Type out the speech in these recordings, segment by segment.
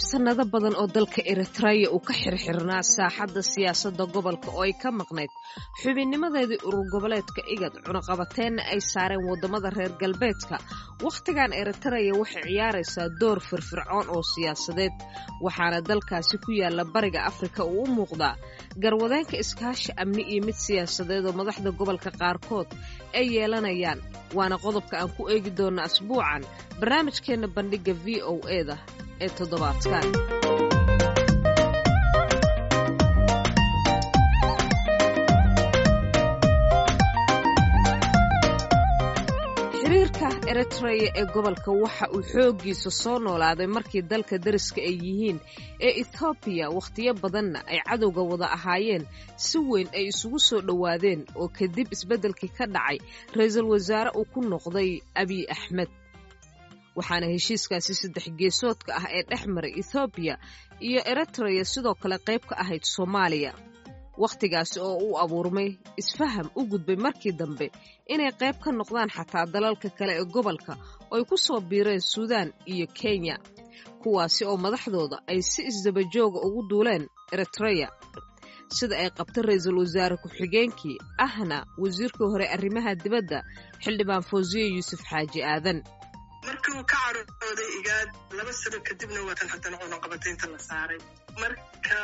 sannado badan oo dalka eritreya uu ka xirxirnaa saaxadda siyaasadda gobolka oo ay ka maqnayd xubinnimadeedii urur goboleedka igad cunaqabateenna ay saareen waddamada reer galbeedka wakhtigan eritreya waxay ciyaaraysaa door firfircoon oo siyaasadeed waxaana dalkaasi ku yaalla bariga afrika uu u muuqdaa garwadeenka iskaashi amni iyo mid siyaasadeed oo madaxda gobolka qaarkood ay yeelanayaan waana qodobka aan ku eegi doonna asbuucan barnaamijkeenna bandhigga v o eda ee toddobaadkan xiriirka eritreya ee gobolka waxa uu xooggiisa soo noolaaday markii dalka dariska ay yihiin ee ethoobiya wakhtiyo badanna ay cadowga wada ahaayeen si weyn ay isugu soo dhowaadeen oo kadib isbeddelkii ka dhacay ra-iisul wasaare uu ku noqday abiy axmed waxaana heshiiskaasi saddex geesoodka ah ee dhex maray ethoobiya iyo eritreya sidoo kale qayb ka ahayd soomaaliya wakhtigaasi oo u abuurmay isfaham u gudbay markii dambe inay qayb ka noqdaan xataa dalalka kale ee gobolka oo ay ku soo biireen suudaan iyo kenya kuwaasi oo madaxdooda ay si isdabajooga ugu duuleen eritreya sida ay qabta ra-iisul wasaare ku-xigeenkii ahna wasiirkii hore arrimaha dibadda xildhibaan fawsiye yuusuf xaaji aadan markii uu ka carooday igaad laba sano kadibna waatan haddana cunaqabataynta la saaray marka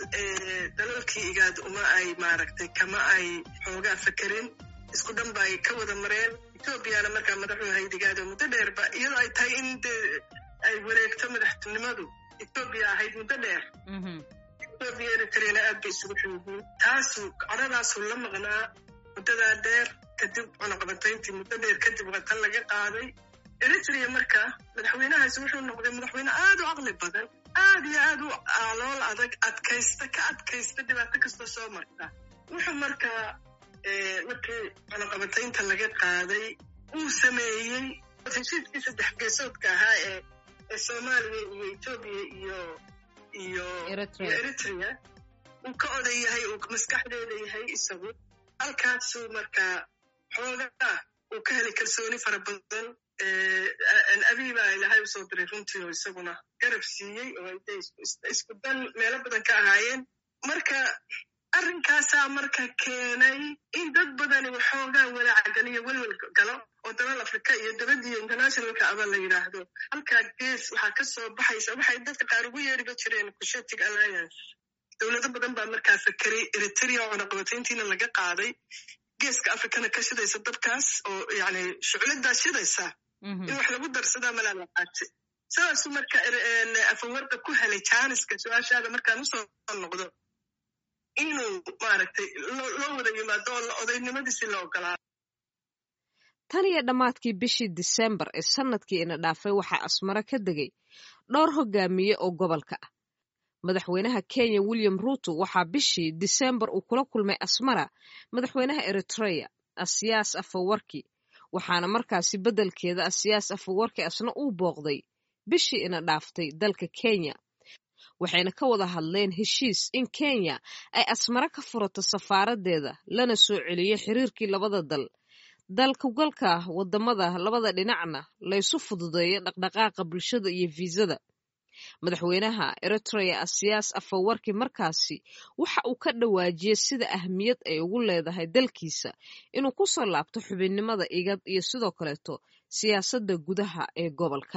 dalalkii igaad uma ay maaragtay kama ay xoogaa fakerin isku dhan ba ay ka wada mareen etoobiyana markaa madaxuu ahayd igaad oo muddo dheerba iyadoo ay tahay in de ay wareegto madaxtinimadu etoobiya ahayd muddo dheer etoobiya eritreyana aad bay isugu xoogiin taasu codhadaasuu la maqnaa muddadaa dheer kadib cunaqabatayntii muddo dheer kadib waa tan laga qaaday eritrea marka madaxweynahaasi wuxuu noqday madaxweyne aad u caqli badan aad iyo aad u alool adag adkaysta ka adkaysta dhibaato kastoo soo marta wuxuu markaa markii cunaqabataynta laga qaaday uu sameeyey heshiiskii saddex geesoodka ahaa ee ee soomaaliya iyo etoobiya iyo iyo eritrea uu ka oday yahay uu maskaxdeeda yahay isagu halkaasuu markaa xoogaa uu ka helay kalsooni fara badan abiy baa ilahay usoo diray runtii oo isaguna garab siiyey oo intay isku dan meelo badan ka ahaayeen marka arrinkaasaa marka keenay in dad badani waxoogaa walaacagan iyo welwel galo oo dalal afrika iyo dabadiyo internationalka aba la yidhaahdo halkaa gees waxaa ka soo baxaysa waxay dadka qaar ugu yeeriba jireen cushetic alliance dowlado badan baa markaa fakeray eritrea oo cunaqabatayntiina laga qaaday geeska afrikana ka shidaysa dabkaas oo yani shucladaa shidaysa in wax lagu darsadaa malaalaqaate sidaasuu marka afawarda ku helay jaaniska su-aashaada markaan usoo noqdo inuu maaragtay loo wada yimaado oo odaynimadiisi la ogolaado tan iyo dhammaadkii bishii disembar ee sannadkii ina dhaafay waxaa asmaro ka degay dhowr hogaamiye oo gobolka ah madaxweynaha kenya william ruuto waxaa bishii disembar uu kula kulmay asmara madaxweynaha eritreya asiyaas afawarki waxaana markaasi beddelkeeda asiyaas afawarki asna uu booqday bishii ina dhaaftay dalka kenya waxayna ka wada hadleen heshiis in kenya ay asmaro ka furato safaaraddeeda lana soo celiyo xiriirkii labada dal dalkugalka waddamada labada dhinacna laysu fududeeyo dhaqdhaqaaqa bulshada iyo fiisada madaxweynaha eritreya asiyaas afawarki markaasi waxa uu ka dhawaajiyey sida ahmiyad ay ugu leedahay dalkiisa inuu ku soo laabto xubinnimada igad iyo sidoo kaleeto siyaasadda gudaha ee gobolka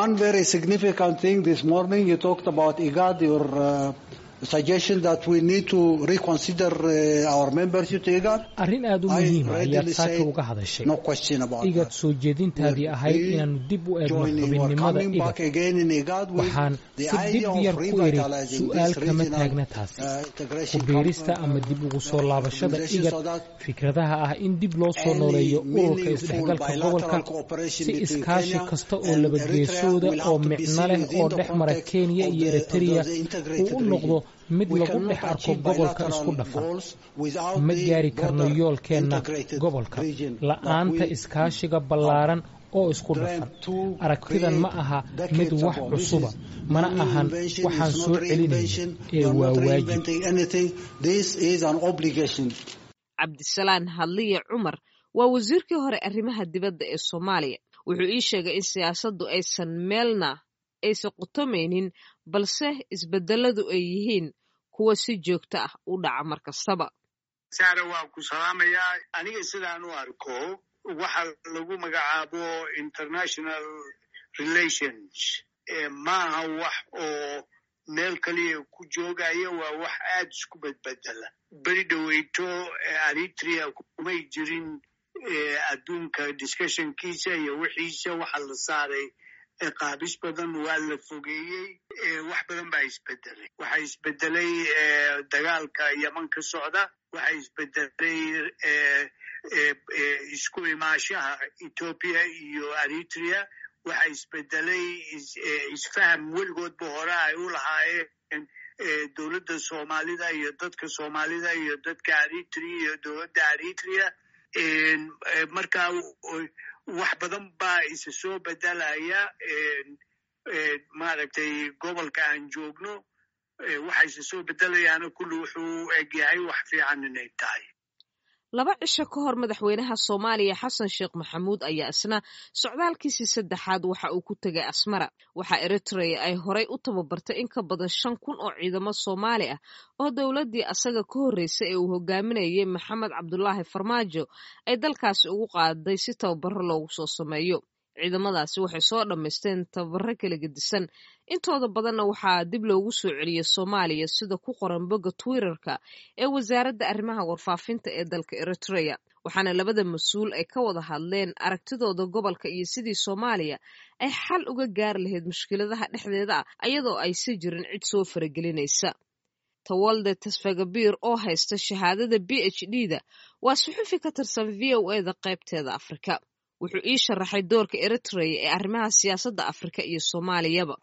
arrin aad u muhiima ayaad saaka uga hadashay igad soo jeedintaadii ahayd inaannu dib u eegno xubinnimada igad waxaan si dib yar ku iri su'aal kama taagna taasi ku biirista ama dib ugu soo laabashada igad fikradaha ah in dib loo soo nooleeyo ururka isdhexgalka gobolka si iskaashi kasta oo labageesooda oo micno leh oo dhex mara kenya iyo eritreya uu u noqdo mid lagu dhex arko gobolka isku dhafan ma gaari karno yoolkeenna gobolka la'aanta iskaashiga ballaaran oo isku dhafan aragtidan ma aha mid wax cusuba mana ahan waxaan soo celinayno ee waa waajib cabdisalaan hadliye cumar waa wasiirkii hore arrimaha dibadda ee soomaaliya wuxuu ii sheegay in siyaasaddu aysan meelna aysan qutomaynin balse isbedeladu ay yihiin kuwa si joogto ah u dhaca mar kastaba saare waan ku salaamayaa aniga sidaan u arko waxa lagu magacaabo international relations maaha wax oo meel kaliya ku joogaya waa wax aad isku bedbedela beri dhoweyto eritrea kumay jirin adduunka discussionkiisa iyo wixiisa waxa la saaray qaabis badan waa la fogeeyey wax badan baa isbedelay waxa isbedelay dagaalka yeman ka socda waxa isbedelay isku imaashaha ethoopia iyo eritrea waxa isbedelay isfaham weligoodba hore ay u lahaayeen dowladda soomaalida iyo dadka soomaalida iyo dadka eritrea iyo dowladda eritrea marka wax badan baa isa soo bedelaya maaragtay gobolka aan joogno waxa isa soo bedelayaana kulli wuxuu egyahay wax fiican inay tahay laba cisho ka hor madaxweynaha soomaaliya xasan sheekh maxamuud ayaa isna socdaalkiisii saddexaad waxa uu ku tegay asmara waxaa eritrea ay horay u tababartay in ka badan shan kun oo ciidamo soomaali ah oo dowladdii asaga ka horreysay ee uu hogaaminayay maxamed cabdulaahi farmaajo ay dalkaasi ugu qaaday si tababaro loogu soo sameeyo ciidamadaasi waxay soo dhammaysteen tababaro kala gedisan intooda badanna waxaa dib loogu soo celiyey soomaaliya sida ku qoran bogga twitterka ee wasaaradda arrimaha warfaafinta ee dalka eritrea waxaana labada mas-uul ay ka wada hadleen aragtidooda gobolka iyo sidii soomaaliya ay xal uga gaari lahayd mushkiladaha dhexdeeda ah ayadoo aysi jirin cid soo faragelinaysa tawalde tasfagabir oo haysta shahaadada b h d da waa suxufi ka tirsan v o e da qaybteeda afrika wuxuu ii sharaxay doorka eritrea ee arrimaha siyaasadda afrika iyo soomaaliyaba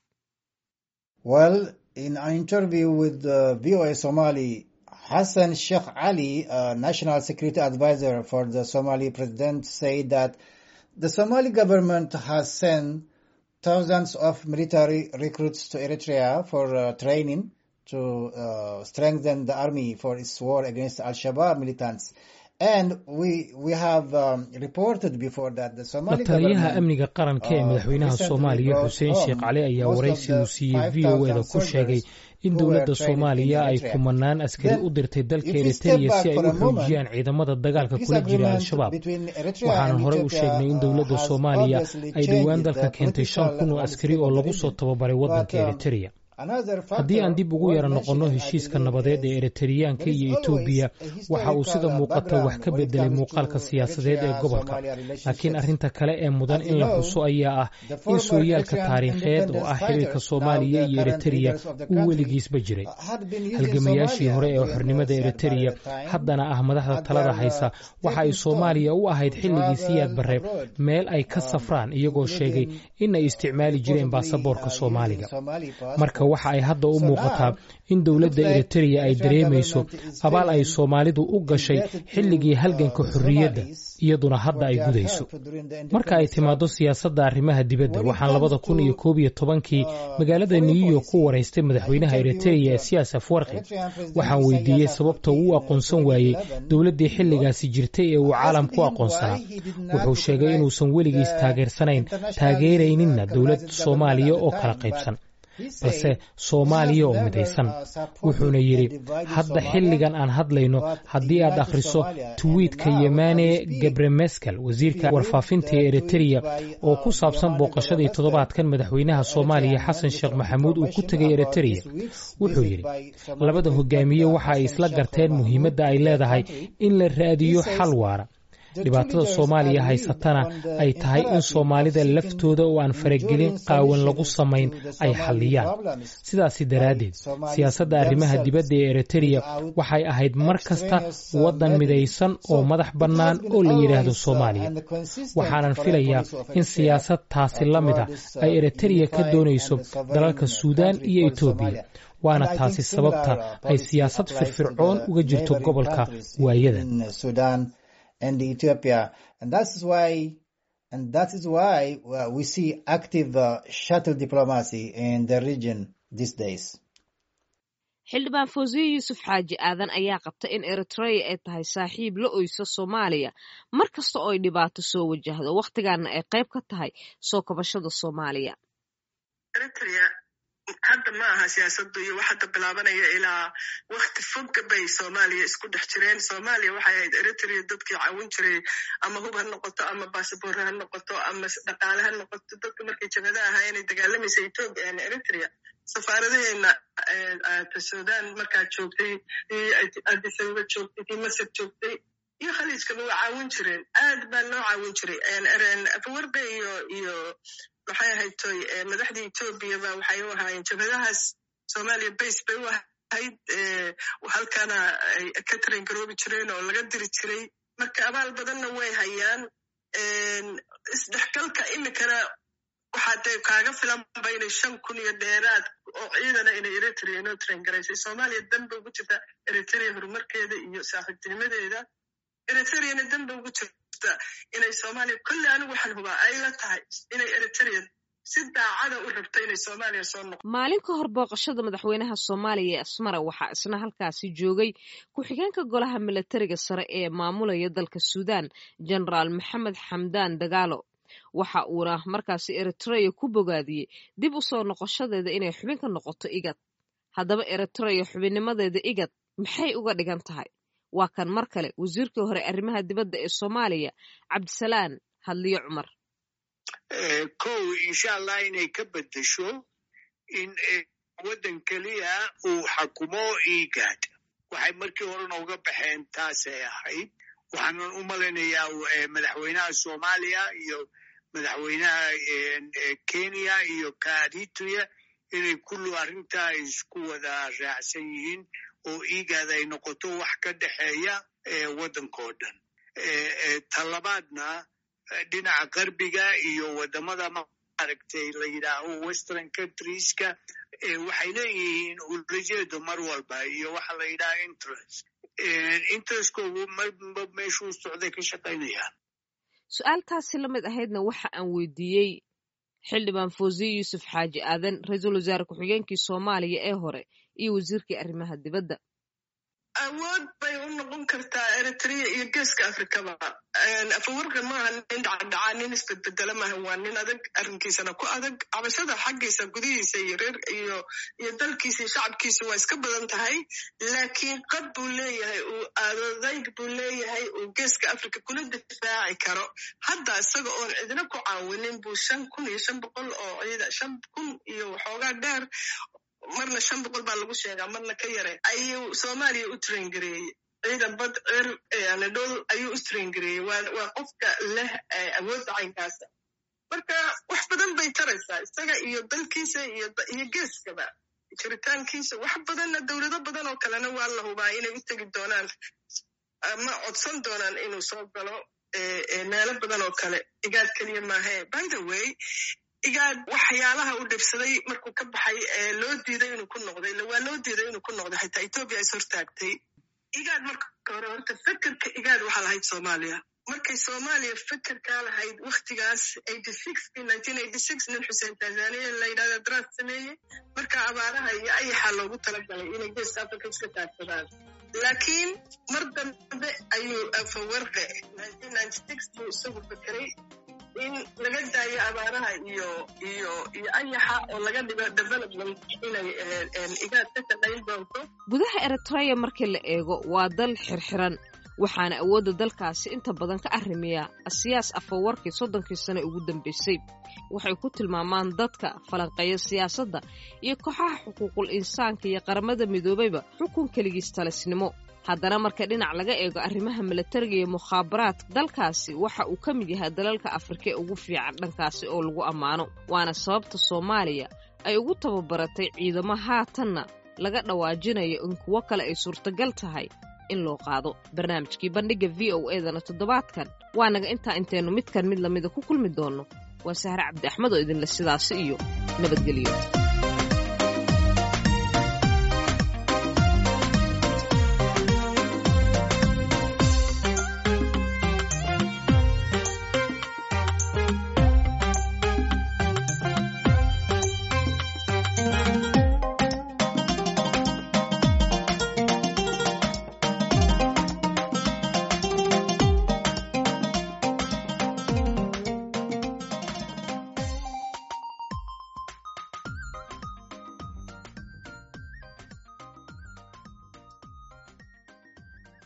Well, in an interview with uh, VOA Somali, Hassan Sheikh Ali, uh, National Security Advisor for the Somali President, said that the Somali government has sent thousands of military recruits to Eritrea for uh, training to uh, strengthen the army for its war against Al-Shabaab militants. And we, we have um, reported before that the Somali lataliyaha amniga qaranka ee madaxweynaha soomaaliya xuseen sheekh cali ayaa waraysi uu siiyey v o eda ku sheegay in dowladda soomaaliya ay kumanaan askari u dirtay dalka eritrea si ay u xoojiyaan ciidamada dagaalka kula jira al-shabaab waxaana horey u sheegnay in dowladda soomaaliya ay dhowaan dalka keentay shan kun oo askari oo lagu soo tababaray waddanka eritrea haddii aan dib ugu yara noqonno heshiiska nabadeed ee eriteriyaanka iyo etoobiya waxa uu sida muuqata wax ka bedelay muuqaalka siyaasadeed ee gobolka laakiin arrinta kale ee mudan in la xuso ayaa ah in sooyaalka taariikheed oo ah xiriirka soomaaliya iyo eritereya uu weligiisba jiray halgamayaashii hore ee xornimada eritereya haddana ah madaxda talada haysa waxa ay soomaaliya u ahayd xilligii siyaad barre meel ay ka safraan iyagoo sheegay in ay isticmaali jireen baasaboorka soomaaliga marka waxa ay hadda u muuqataa in dowladda eritereya ay dareemayso abaal ay soomaalidu u gashay xilligii halganka xorriyadda iyaduna hadda ay gudayso marka ay timaaddo siyaasadda arrimaha dibadda waxaan labada kun iyo koob iyo tobankii magaalada new york ku waraystay madaxweynaha eritereya ee siyaas afwarqi waxaan weydiiyey sababta uu u aqoonsan waayey dowladdii xilligaasi jirtay ee uu caalamku aqoonsanaa wuxuu sheegay inuusan weligiis taageersanayn taageerayninna dowlad soomaaliya oo kala qaybsan balse soomaaliya oo midaysan wuxuuna yidhi hadda xilligan aan hadlayno haddii aad akhriso twiitka yemane gebremeskel wasiirka warfaafinta ee eritereya oo ku saabsan booqashadii toddobaadkan madaxweynaha soomaaliya xasan sheekh maxamuud uu ku tegay eritereya wuxuu yidhi labada hogaamiye waxa ay isla garteen muhiimadda ay leedahay in la raadiyo xal waara dhibaatada soomaaliya haysatana ay tahay in soomaalida laftooda oo aan faragelin qaawan lagu samayn ay xalliyaan sidaasi daraaddeed siyaasadda arrimaha dibadda ee eritereya waxay ahayd mar kasta waddan midaysan oo madax bannaan oo la yidhaahdo soomaaliya waxaanan filayaa in siyaasad taasi la mid a ay eritereya ka doonayso dalalka suudaan iyo etoobiya waana taasi sababta ay siyaasad firfircoon uga jirto gobolka waayadan and Ethiopia. And that's why, and that is why uh, we see active uh, shuttle diplomacy in the region these days. xildhibaan fawsiye yuusuf xaaji aadan ayaa qabta in eritreya ay tahay saaxiib la oysa soomaaliya mar kasta oo ay dhibaato soo wajahdo wakhtigaana ay qayb ka tahay soo kabashada soomaaliya eritrea hadda ma aha siyaasaddu iyo wax hadda bilaabanaya ilaa wakti fogga bay soomaaliya isku dhex jireen soomaaliya waxay ahayd eritrea dadkii caawin jiray ama hub ha noqoto ama basaboorre ha noqoto ama dhaqaale ha noqoto dadka markay jabada ahaa inay dagaalamaysa etoobiya ama eritrea safaaradaheena sudan markaa joogtay adisababa joogtay kii masar joogtay iyo khaliijkaba waa caawin jireen aad baa loo caawin jiray afawarbe iyo iyo maxay ahayd toy madaxdii etoobiyaba waxay u ahaayeen jabhadahaas soomaaliya base bay u ahayd halkana ay ka taran garoobi jireen oo laga diri jiray marka abaal badanna way hayaan isdhexgalka imikana waxaa dee kaaga filanba inay shan kun iyo dheeraad oo ciidana inay eritrea inoo taran garaysay soomaaliya danba ugu jirta eritrea horumarkeeda iyo saaxiibtinimadeeda eritreana danba ugu jirta inay soomaaliya kolle anigu waxaan hubaa ay la tahay inay eritrea si daacada u rabto inay soomaaliya soo noqo maalin ka hor booqashada madaxweynaha soomaaliya ee asmara waxaa isna halkaasi joogay ku-xigeenka golaha milatariga sare ee maamulaya dalka suudan genaraal maxamed xamdaan dagaalo waxa uuna markaasi eritrea ku bogaadiyey dib u soo noqoshadeeda inay xubin ka noqoto igad haddaba eritrea xubinnimadeeda igad maxay uga dhigan tahay waa kan mar kale wasiirkii hore arrimaha dibadda ee soomaaliya cabdisalaan hadliyo cumar kow insha allah inay ka beddesho in waddan keliya uu xakumo igad waxay markii horena uga baxeen taasay ahayd waxaanan u malaynayaa madaxweynaha soomaaliya iyo madaxweynaha kenya iyo kaadituya inay kullu arrintaa isku wada raacsan yihiin oo igad ay noqoto wax ka dhexeeya waddankao dhan talabaadna dhinaca qarbiga iyo waddamada maaragtay la yidhaaho western countrieska waxay leeyihiin ulajeedo mar walba iyo waxa la yidhaha interest interestkoogu marba meeshuu socday ka shaqaynayaan su-aaltaasi la mid ahaydna waxa aan weydiiyey xildhibaan fawziye yuusuf xaaji aadan ra-iisul wasaare ku-xigeenkii soomaaliya ee hore iyo wasiirkii arrimaha dibadda awood bay u noqon kartaa eritrea iyo geeska afrikaba afawarka maaha nin dhacdhacaa nin isbedbedela maaha waa nin adag arrinkiisana ku adag cabashada xaggiisa gudihiisa iyo reer iyo iyo dalkiisa iyo shacabkiisa waa iska badan tahay laakiin qad buu leeyahay uu adodayg buu leeyahay uu geeska africa kula difaaci karo hadda isaga oon cidina ku caawinin buu shan kun iyo shan boqol oo ciida shan kun iyo waxoogaa dheer marna shan boqol baa lagu sheegaa marna ka yare ayuu soomaaliya u traingareeyey ciidan bad cir anadol ayuu u traingareeyey waa qofka leh awoodda caynkaasa marka wax badan bay taraysaa isaga iyo dalkiisa iyo geeskaba jiritaankiisa wax badanna dowlado badan oo kalena waa la hubaa inay u tegi doonaan ama codsan doonaan inuu soo galo meelo badan oo kale igaad keliya maahe by the way igaad waxyaalaha u dhibsaday markuu ka baxay ee loo diiday inuu ku noqday waa loo diiday inuu ku noqday xitaa etoobiya is hortaagtay igaad marka hore horta fekerka igaad waxaa lahayd soomaaliya markay soomaaliya fekerkaa lahayd waktigaas nin xuseen tanzaniya la yidhahda daraas sameeyey marka abaaraha iyo ayaxa loogu talagalay inay geeska africa iska taagsadaan laakiin mar dambe ayuu afawarqe buu isagu fekeray in laga daayo abaaraha iyo iyo iyo ayaxa oo laga dhigo development inay igaad ka shaqayn doonto gudaha eritrea markii la eego waa dal xirxiran waxaana awoodda dalkaasi inta badan ka arrimiya asiyaas afawarkii soddonkii sane ugu dambaysay waxay ku tilmaamaan dadka falanqeeya siyaasadda iyo kooxaha xuquuqul insaanka iyo qaramada midoobayba xukun keligiis talisnimo haddana marka dhinac laga eego arrimaha milatariga iyo mukhaabaraadka dalkaasi waxa uu ka mid yahay dalalka afrika ee ugu fiican dhankaasi oo lagu ammaano waana sababta soomaaliya ay ugu tababaratay ciidamo haatanna laga dhawaajinayo in kuwo kale ay suurtagal tahay in loo qaado barnaamijkii bandhigga v o edana toddobaadkan waa naga intaa intaynu midkan mid lamida ku kulmi doonno waa sahre cabdi axmed oo idinle sidaasi iyo nabadgelyo